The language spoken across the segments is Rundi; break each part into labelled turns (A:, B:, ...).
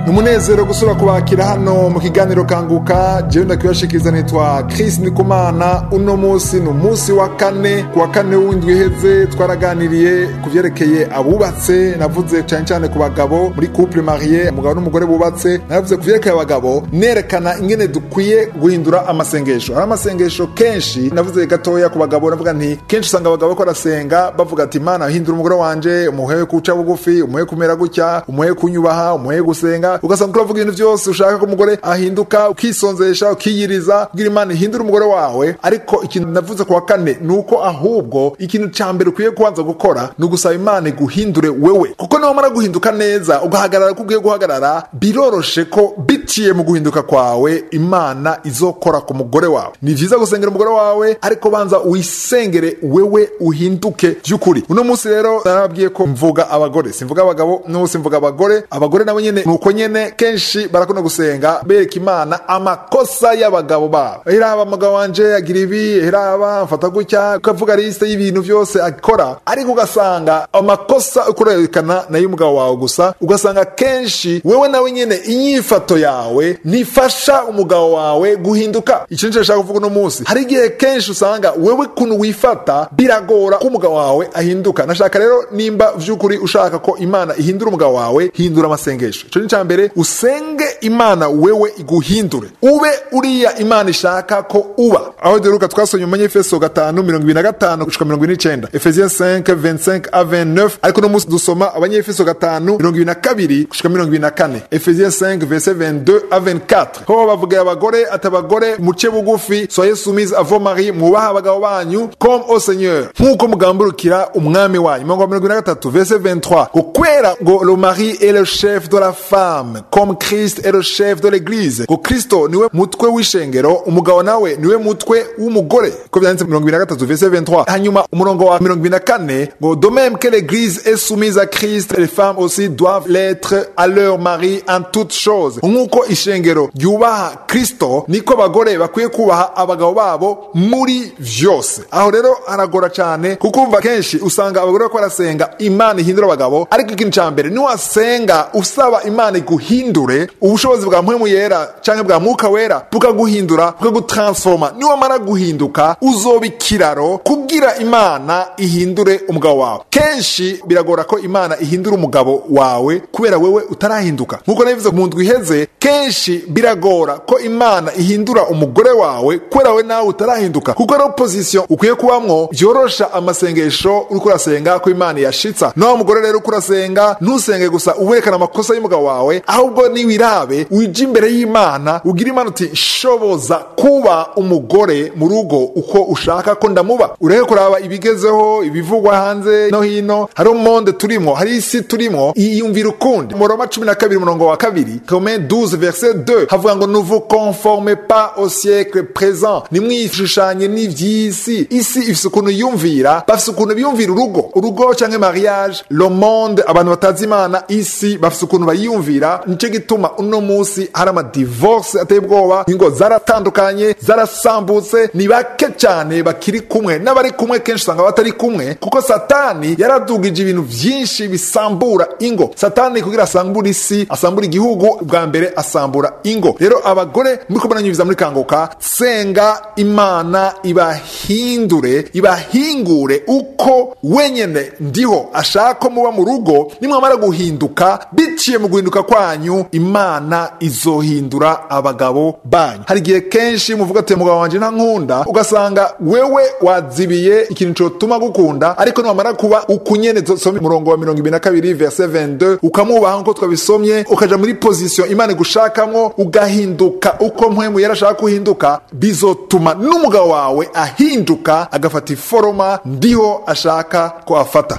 A: umunezero gusura kubakira hano mu kiganiro kanguka jewe ndakibashikiriza nitwa Chris Ndikumana uno munsi ni umunsi wa kane ku wa kane w'indwi iheze twaraganiriye ku vyerekeye abubatse navuze cyane cyane ku bagabo muri couple marié umugabo n'umugore bubatse navuze ku vyerekeye abagabo nerekana ingene dukwiye guhindura amasengesho hari amasengesho kenshi navuze gatoya ku bagabo navuga nti kenshi usanga abagabo bariko barasenga bavuga ati mana hindura umugore wanje umuhe kuca bugufi umuhe kumera gutya umuhe kunyubaha umuhe gusenga ugasanga uravuga ibintu byose ushaka ko umugore ahinduka ukisonzesha ukiyiriza kugira imana ihindura umugore wawe ariko ikintu navuze ku wa kane ni uko ahubwo ikintu ca mbere ukwiye kubanza gukora ni ugusaba imana iguhindure wewe kuko niwamara guhinduka neza ugahagarara ko ugiye guhagarara biroroshe ko biciye mu guhinduka kwawe imana izokora ku mugore wawe ni vyiza gusengera umugore wawe ariko banza wisengere wewe uhinduke vy'ukuri uno munsi rero narababwiye ko mvuga abagore simvuga abagabo no simvuga abagore abagore nabo nyene nuko nyene kenshi barakunda gusenga bereka imana amakosa y'abagabo babo hiraba umugabo wanje agira ibi hiraba mfata gutya ukavuga liste y'ibintu vyose akora ariko ugasanga amakosa ukurerekana nayo umugabo wawe gusa ugasanga kenshi wewe nawe nyene inyifato yawe ntifasha umugabo wawe guhinduka ico nico nshaka kuvuga uno munsi hari igihe kenshi usanga wewe kuntu wifata biragora ko umugabo wawe ahinduka nashaka rero nimba vy'ukuri ushaka ko imana ihindura umugabo wawe hindura amasengesho ico ni ca mbere usenge imana wewe iguhindure ube uriya imana ishaka ko uba aho duheruka twasomye mu manyefeso gatanu mirongo ibiri na gatanu gushika mirongo ine n'icenda efesiens 5 25 a 29 ariko no munsi dusoma abanyefeso gatanu mirongo ibiri na kabiri gushika mirongo ibiri na kane efesiens 5 verset 22 a 24 ho bavugira abagore ati abagore muce bugufi soyez soumise à vos maris mwubaha abagabo banyu comme au seigneur nk'uko mugamburukira umwami wanyu mirongo mirongo ibiri na gatatu verset 23 ngo kwera ngo le mari est le chef de la femme comme Christ est le chef de l'église ngo Kristo niwe mutwe w'ishengero umugabo nawe niwe mutwe w'umugore ko byanditse mirongo ibiri na gatatu verset 23 hanyuma umurongo wa mirongo ibiri na kane ngo de même que l'église est soumise à Christ les femmes aussi doivent l'être à leur mari en toutes choses nk'uko ishengero ryubaha Kristo niko abagore bakwiye kubaha abagabo babo muri vyose aho rero haragora cyane kuko umva kenshi usanga abagore bako barasenga imana ihindura abagabo ariko ikintu ca mbere niwasenga usaba imana iguhindure ubushobozi bwa mpwemu yera canke bwa mwuka wera bukaguhindura bukagutransforma niwamara guhinduka uzoba ikiraro kugira imana ihindure umugabo wawe kenshi biragora ko imana ihindura umugabo wawe kubera wewe utarahinduka nk'uko nabivuze mu ndwi iheze kenshi biragora ko imana ihindura umugore wawe kubera we nawe utarahinduka kuko ari opposition ukwiye kubamwo vyorosha amasengesho uriko urasenga ko imana yashitsa nawe mugore rero uko urasenga ntusenge gusa uwerekana amakosa y'umugabo wawe ahubwo niwirabe wije imbere y'imana ugira imana uti shoboza kuba umugore mu rugo uko ushaka ko ndamuba ureke kuraba ibigezeho ibivugwa hanze no hino hari umonde turimwo hari isi turimwo iyumvira ukundi mu roma cumi na kabiri umurongo wa kabiri kome 12 verset 2 havuga ngo ne vous conformez pas au siècle présent nimwishushanye n'ivy'isi isi ifise ukuntu yumvira bafise ukuntu biyumvira urugo urugo canke mariage le monde abantu batazi imana isi bafise ukuntu bayiyumvira nico gituma uno musi hari amadivorce ateye ubwoba ingo zaratandukanye zarasambutse ni bake cyane bakiri kumwe n'abari kumwe kenshi usanga batari kumwe kuko satani yaradugije ibintu vyinshi bisambura ingo satani kugira asambura isi asambura igihugu bwa mbere asambura ingo rero abagore muriko muranyumviza muri kanguka senga imana ibahindure ibahingure uko wenyene ndiho ashaka ko muba mu rugo nimwamara guhinduka biciye mu guhinduka kwanyu imana izohindura abagabo banyu hari igihe kenshi muvuga ati mugabo wanje nta nkunda ugasanga wewe wazibiye ikintu cotuma gukunda ariko niwamara kuba ukunyene dusome umurongo wa mirongo ibiri na kabiri verse 22 ukamwubaha nkuko twabisomye ukaja muri position imana igushakamwo ugahinduka uko mpwemu yarashaka kuhinduka bizotuma n'umugabo wawe ahinduka agafata iforoma ndiho ashaka ko afata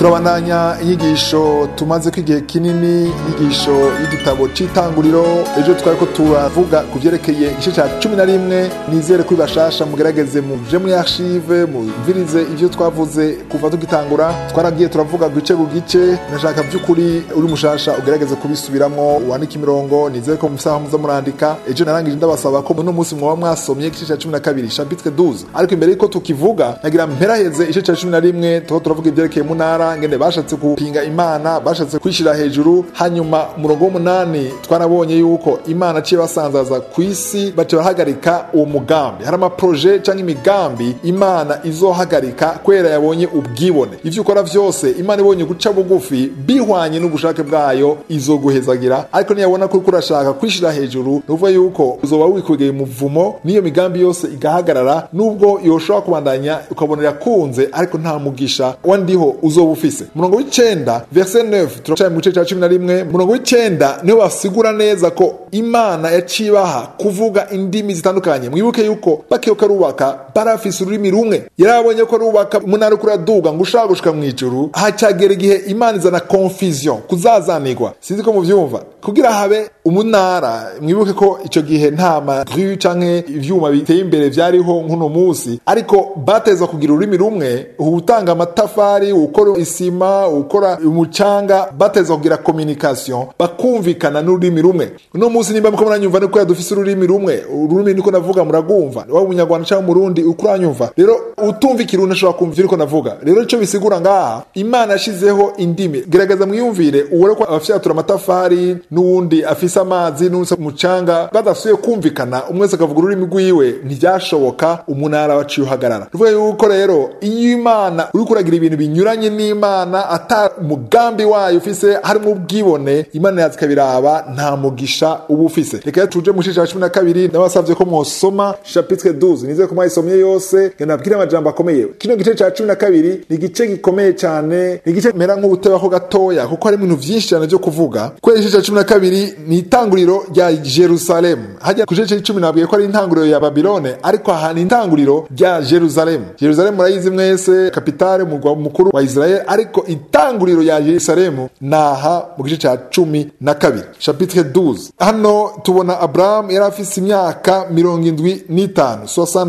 A: turabandanya inyigisho tumaze ko igihe kinini inyigisho y'igitabo cy'itanguriro ejo twari ko turavuga ku byerekeye igice cya cumi na rimwe nizere ko bashasha mugerageze muje muri archive mumvirize ibyo twavuze kuva tugitangura twaragiye turavuga gice ku gice nashaka by'ukuri uri mushasha ugerageze kubisubiramo wandike imirongo nizere ko musaha muza murandika ejo narangije ndabasaba ko uno munsi mwaba mwasomye igice cya cumi na kabiri chapitre 12 ariko imbere yuko tukivuga nagira mperaheze igice cya cumi na rimwe tuho turavuga ibyerekeye mu ntara ngene bashatse kupinga imana bashatse kwishyira hejuru hanyuma umurongo w'umunani twarabonye yuko imana aciye basanzaza ku isi baca bahagarika uwo mugambi hari amaproje cyangwa imigambi imana izohagarika kubera yabonye ubwibone ivyo ukora vyose imana ibonye guca bugufi bihwanye n'ubushake bwayo izoguhezagira ariko niyabona ko uriko urashaka kwishira hejuru ni ukuvuga yuko uzoba wikwegeye umuvumo n'iyo migambi yose igahagarara nubwo yoshobora kubandanya ukabona irakunze ariko nta mugisha wandiho uzoba ufise umurongo w'icenda verse 9 turacaye mu gice cya cumi na rimwe umurongo w'icenda niho basigura neza ko imana yaciye ibaha kuvuga indimi zitandukanye mwibuke yuko bakiyoka arubaka barafise ururimi rumwe yarabonye ko arubaka umunara uko uraduga ngo ushaka gushika mu ijuru hacagera igihe imana izana confusion kuzazanirwa sinzi ko muvyumva kugira habe umunara mwibuke ko ico gihe nta magru canke ivyuma biteye imbere vyariho nk'uno musi ariko bateza kugira ururimi rumwe utanga amatafari ukora isima ukora umucanga bateza kugira communication bakumvikana n'ururimi rumwe uno musi nimba muko muranyumva niko yadufise ururimi rumwe ururimi niko navuga muragumva waba umunyarwanda canke umurundi uko uranyumva rero utumva ikirundi ashobora kumva ivyo uriko navuga rero ico bisigura ngaha imana yashizeho indimi gerageza mwiyumvire uwore ko abafyatura amatafari n'uwundi afise amazi n'uwundi umucanga badasubiye kumvikana umwe wese akavuga ururimi rwiwe ntibyashoboka umunara waciye uhagarara tuvuga yuko rero iyo imana uriko uragira ibintu binyuranye n'imana ata umugambi wayo ufise harimo ubwibone imana yazi ikabiraba nta mugisha uba ufise reka tuje mu gice cya cumi na kabiri nabasavye ko mwosoma chapitre 12 nizeye ko mwayisomye yose nabwire amajambo akomeye kino gice cya cumi na kabiri ni igice gikomeye cyane ni igice mera nk'ubutebaho gatoya kuko hari ibintu vyinshi cyane vyo kuvuga kubera igice cya cumi na kabiri ni itanguriro rya jerusalemu hajya ku gice c'icumi nabwiye ko ari intanguriro ya babilone ariko aha ni intanguriro rya jerusalemu jerusalemu murayizi mwese kapitale umurwa mukuru wa israel ariko intanguriro ya jerusalemu naha mu gice cya cumi na kabiri chapitre 12 hano tubona aburahamu yari afise imyaka mirongo indwi n'itanu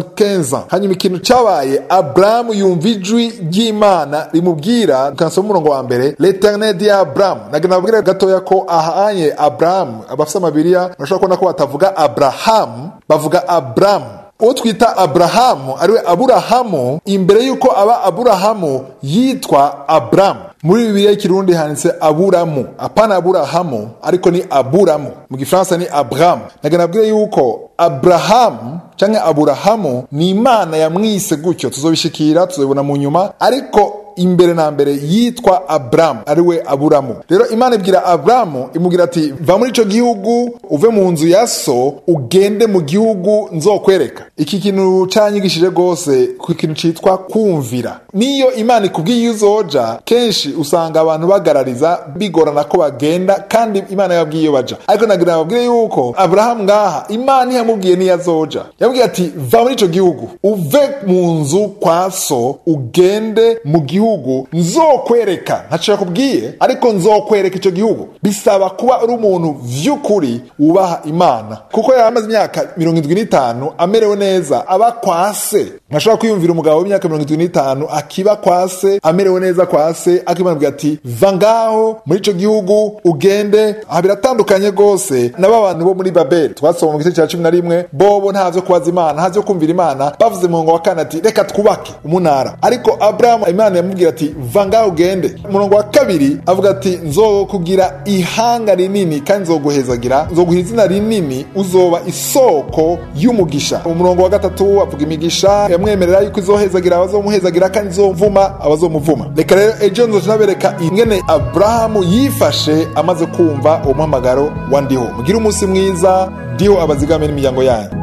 A: 75 hanyuma ikintu cabaye aburahamu yumva ijwi ry'imana rimubwira tukansoma umurongo wa mbere l'eternel di aburahamu nagira nababwire gatoya ko ahanye aburahamu abafise amabiriya bashobora kubona ko batavuga aburahamu bavuga aburahamu uwo twita aburahamu ariwe aburahamu imbere y'uko aba aburahamu yitwa aburamu muri bibiliya y'ikirundi handitse aburamu apana aburahamu ariko ni aburamu mu gifaransa ni aburamu naga nabwire yuko aburahamu canke aburahamu ni imana yamwise gutyo tuzobishikira tuzobibona mu nyuma ariko imbere na mbere yitwa aburamu ariwe aburamu rero imana ibwira aburamu imubwira ati va muri ico gihugu uve mu nzu ya so ugende mu gihugu nzokwereka iki kintu canyigishije rwose ku kintu citwa kumvira niyo imana ikubwiye iyo uzoja kenshi usanga abantu bagarariza bigorana ko bagenda kandi imana yababwiye iyo baja ariko nagira babwire yuko aburahamu ngaha imana ntiyamubwiye niyo azoja yamubwiye ati va muri ico gihugu uve mu nzu kwa so ugende mu gihugu gihugu nzokwereka ntaco yakubwiye ariko nzokwereka ico gihugu bisaba kuba uri umuntu vy'ukuri wubaha imana kuko yari amaze imyaka mirongo indwi n'itanu amerewe neza aba kwa se ntashobora kwiyumvira umugabo w'imyaka mirongo indwi n'itanu akiba kwa se amerewe neza kwa se akimana ati va ngaho muri ico gihugu ugende aha biratandukanye rwose n'aba bantu bo muri babeli twasoma mu gice cya cumi na rimwe bobo nta vyo kubaza imana nta vyo kumvira imana bavuze mu ngo wa kane ati reka twubake umunara ariko aburahamu imana yamubwira ati va ngaho ugende umurongo wa kabiri avuga ati nzokugira ihanga rinini kandi nzoguhezagira nzoguha izina rinini uzoba isoko y'umugisha umurongo wa gatatu avuga imigisha yamwemerera yuko izohezagira abazomuhezagira kandi izomvuma abazomuvuma reka rero ejo nzoca nabereka ingene aburahamu yifashe amaze kumva uwo muhamagaro wa ndiho mugire umunsi mwiza ndiho abazigame n'imiryango yanyu